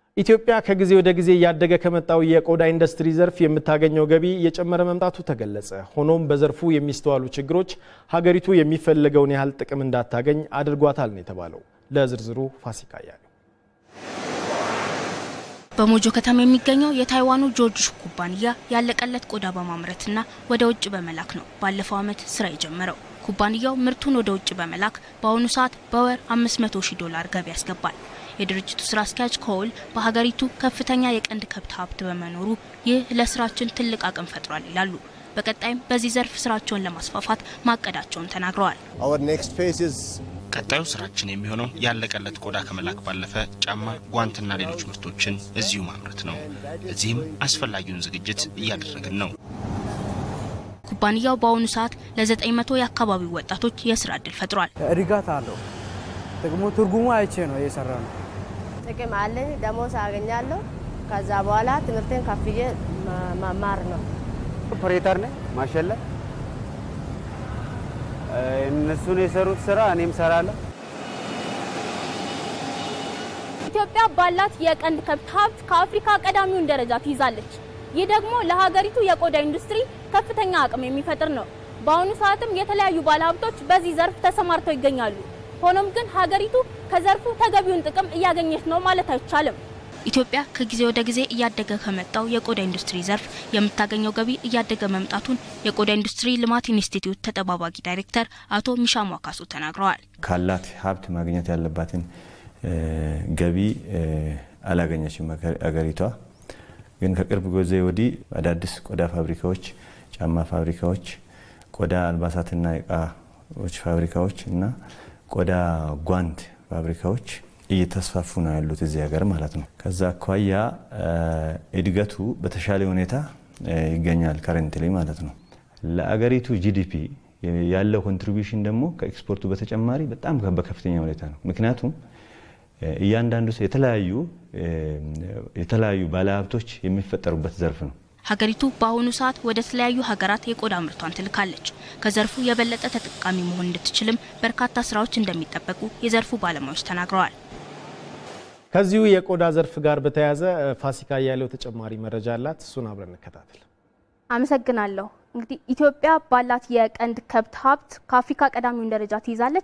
ኢትዮጵያ ከጊዜ ወደ ጊዜ እያደገ ከመጣው የቆዳ ኢንዱስትሪ ዘርፍ የምታገኘው ገቢ እየጨመረ መምጣቱ ተገለጸ። ሆኖም በዘርፉ የሚስተዋሉ ችግሮች ሀገሪቱ የሚፈለገውን ያህል ጥቅም እንዳታገኝ አድርጓታል ነው የተባለው። ለዝርዝሩ ፋሲካ ያለው በሞጆ ከተማ የሚገኘው የታይዋኑ ጆርጅ ኩባንያ ያለቀለት ቆዳ በማምረትና ወደ ውጭ በመላክ ነው ባለፈው ዓመት ስራ የጀመረው። ኩባንያው ምርቱን ወደ ውጭ በመላክ በአሁኑ ሰዓት በወር 500 ሺህ ዶላር ገቢ ያስገባል። የድርጅቱ ስራ አስኪያጅ ኮል በሀገሪቱ ከፍተኛ የቀንድ ከብት ሀብት በመኖሩ ይህ ለስራችን ትልቅ አቅም ፈጥሯል ይላሉ። በቀጣይም በዚህ ዘርፍ ስራቸውን ለማስፋፋት ማቀዳቸውን ተናግረዋል። ቀጣዩ ስራችን የሚሆነው ያለቀለት ቆዳ ከመላክ ባለፈ ጫማ፣ ጓንትና ሌሎች ምርቶችን እዚሁ ማምረት ነው። እዚህም አስፈላጊውን ዝግጅት እያደረግን ነው። ኩባንያው በአሁኑ ሰዓት ለ900 የአካባቢው ወጣቶች የስራ እድል ፈጥሯል። እድጋት አለው። ጥቅሙ ትርጉሙ አይቼ ነው እየሰራ ነው። ጥቅም አለኝ፣ ደሞዝ አገኛለሁ። ከዛ በኋላ ትምህርቴን ከፍዬ መማር ነው። ኦፕሬተር ነኝ ማሸለ እነሱን የሰሩት ስራ እኔም ሰራለሁ። ኢትዮጵያ ባላት የቀንድ ከብት ሀብት ከአፍሪካ ቀዳሚውን ደረጃ ትይዛለች። ይህ ደግሞ ለሀገሪቱ የቆዳ ኢንዱስትሪ ከፍተኛ አቅም የሚፈጥር ነው። በአሁኑ ሰዓትም የተለያዩ ባለሀብቶች በዚህ ዘርፍ ተሰማርተው ይገኛሉ። ሆኖም ግን ሀገሪቱ ከዘርፉ ተገቢውን ጥቅም እያገኘች ነው ማለት አይቻልም። ኢትዮጵያ ከጊዜ ወደ ጊዜ እያደገ ከመጣው የቆዳ ኢንዱስትሪ ዘርፍ የምታገኘው ገቢ እያደገ መምጣቱን የቆዳ ኢንዱስትሪ ልማት ኢንስቲትዩት ተጠባባቂ ዳይሬክተር አቶ ሚሻሙ አካሱ ተናግረዋል። ካላት ሀብት ማግኘት ያለባትን ገቢ አላገኘችም አገሪቷ። ግን ከቅርብ ጊዜ ወዲህ አዳዲስ ቆዳ ፋብሪካዎች፣ ጫማ ፋብሪካዎች፣ ቆዳ አልባሳትና እቃዎች ፋብሪካዎች እና ቆዳ ጓንት ፋብሪካዎች እየተስፋፉ ነው ያሉት እዚህ ሀገር ማለት ነው። ከዛ አኳያ እድገቱ በተሻለ ሁኔታ ይገኛል ከረንትሊ ማለት ነው። ለአገሪቱ ጂዲፒ ያለው ኮንትሪቢሽን ደግሞ ከኤክስፖርቱ በተጨማሪ በጣም በከፍተኛ ሁኔታ ነው። ምክንያቱም እያንዳንዱ የተለያዩ የተለያዩ ባለሀብቶች የሚፈጠሩበት ዘርፍ ነው። ሀገሪቱ በአሁኑ ሰዓት ወደ ተለያዩ ሀገራት የቆዳ ምርቷን ትልካለች። ከዘርፉ የበለጠ ተጠቃሚ መሆን እንድትችልም በርካታ ስራዎች እንደሚጠበቁ የዘርፉ ባለሙያዎች ተናግረዋል። ከዚሁ የቆዳ ዘርፍ ጋር በተያያዘ ፋሲካ ያለው ተጨማሪ መረጃ አላት። እሱን አብረን እንከታተል። አመሰግናለሁ። እንግዲህ ኢትዮጵያ ባላት የቀንድ ከብት ሀብት ከአፍሪካ ቀዳሚውን ደረጃ ትይዛለች።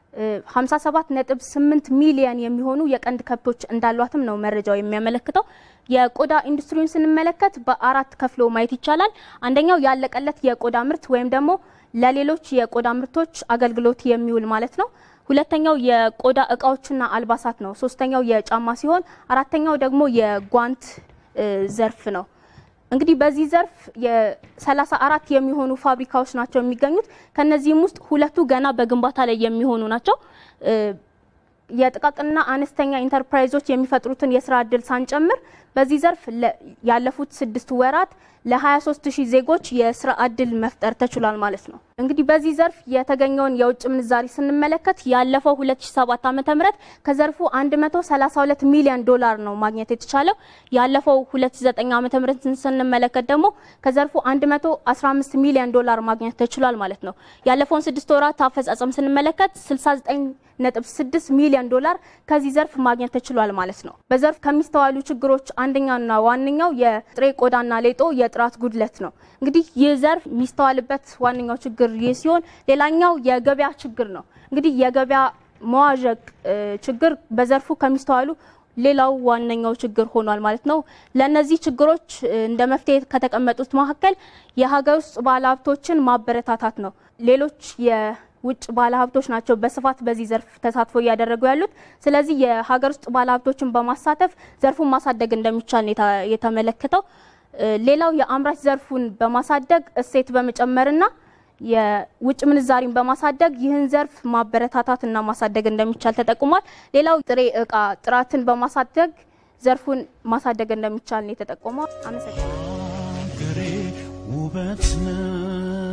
57.8 ሚሊየን የሚሆኑ የቀንድ ከብቶች እንዳሏትም ነው መረጃው የሚያመለክተው። የቆዳ ኢንዱስትሪውን ስንመለከት በአራት ከፍሎ ማየት ይቻላል። አንደኛው ያለቀለት የቆዳ ምርት ወይም ደግሞ ለሌሎች የቆዳ ምርቶች አገልግሎት የሚውል ማለት ነው። ሁለተኛው የቆዳ እቃዎችና አልባሳት ነው። ሶስተኛው የጫማ ሲሆን አራተኛው ደግሞ የጓንት ዘርፍ ነው። እንግዲህ በዚህ ዘርፍ የሰላሳ አራት የሚሆኑ ፋብሪካዎች ናቸው የሚገኙት። ከነዚህም ውስጥ ሁለቱ ገና በግንባታ ላይ የሚሆኑ ናቸው። የጥቃቅንና አነስተኛ ኢንተርፕራይዞች የሚፈጥሩትን የስራ እድል ሳንጨምር በዚህ ዘርፍ ያለፉት ስድስት ወራት ለ23 ሺህ ዜጎች የስራ እድል መፍጠር ተችሏል ማለት ነው። እንግዲህ በዚህ ዘርፍ የተገኘውን የውጭ ምንዛሪ ስንመለከት ያለፈው 2007 ዓ.ም ከዘርፉ 132 ሚሊዮን ዶላር ነው ማግኘት የተቻለው። ያለፈው 2009 ዓ.ም ስንመለከት ደግሞ ከዘርፉ 115 ሚሊዮን ዶላር ማግኘት ተችሏል ማለት ነው። ያለፈውን ስድስት ወራት አፈጻጸም ስንመለከት 69.6 ሚሊዮን ዶላር ከዚህ ዘርፍ ማግኘት ተችሏል ማለት ነው። በዘርፍ ከሚስተዋሉ ችግሮች አንደኛውና ዋነኛው የጥሬ ቆዳና ሌጦ የጥራት ጉድለት ነው። እንግዲህ ይህ ዘርፍ የሚስተዋልበት ዋነኛው ችግር ይህ ሲሆን ሌላኛው የገበያ ችግር ነው። እንግዲህ የገበያ መዋዠቅ ችግር በዘርፉ ከሚስተዋሉ ሌላው ዋነኛው ችግር ሆኗል ማለት ነው። ለእነዚህ ችግሮች እንደ መፍትሄ ከተቀመጡት መካከል የሀገር ውስጥ ባለሀብቶችን ማበረታታት ነው። ሌሎች የውጭ ባለሀብቶች ናቸው በስፋት በዚህ ዘርፍ ተሳትፎ እያደረጉ ያሉት። ስለዚህ የሀገር ውስጥ ባለሀብቶችን በማሳተፍ ዘርፉን ማሳደግ እንደሚቻል ነው የተመለከተው። ሌላው የአምራች ዘርፉን በማሳደግ እሴት በመጨመርና የውጭ ምንዛሪን በማሳደግ ይህን ዘርፍ ማበረታታት እና ማሳደግ እንደሚቻል ተጠቁሟል። ሌላው ጥሬ እቃ ጥራትን በማሳደግ ዘርፉን ማሳደግ እንደሚቻል ነው የተጠቆመው። አመሰግናለሁ። ውበት ነው